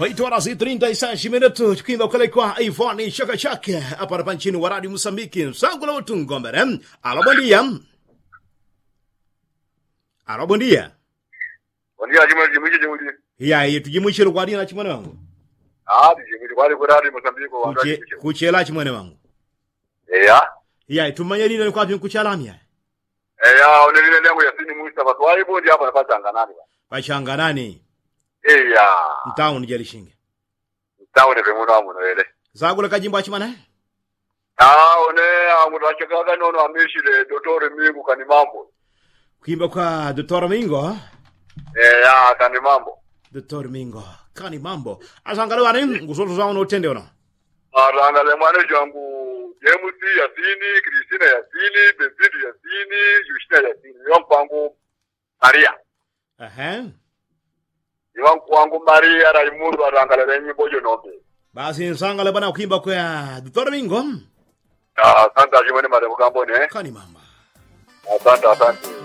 8 horas e 36 minutos tukiimba kule kwa Ivoni Chaka Chaka hapa hapa nchini wa Radio Mosambiki msango la watu ngombere alo bondia alo bondia Bondia jimwe jimwe jimwe. ya yetu jimwishiro kwa dina chimwene wangu Ah, jimwe kwali kwa radio Mozambique wa Kuche, radio. kuchela chimwene wangu Yeah. ya tumanye lina ni kwa vyo kuchalamia Eh ya onelile lengo ya sini muista kwa swali bodi hapa napata nganani. bachanga nani Eh ya. mtauni jalishinge Tawo ne bemuno amuno ele. zagula kajimbo achimana Ah, one amuno achakaga nono amishile dotore mingu kani mambo. kuimba kwa Dr. Mingo Eh ya kani mambo. Dr. Mingo kani mambo asangale wani ngusoto zao no tende ona Aranga le mwana jangu James Yasini, Christina Yasini, Benzidu Yasini, Yushina Yasini. Yompangu Maria. ehe Iwangu wangu Maria Raimundo aranga le nyimbo jonombe. basi nsangale bana kuimba kwa Dr. Mingo Ah, asante ajimwene mademu kambone. kani mamba Asante, asante.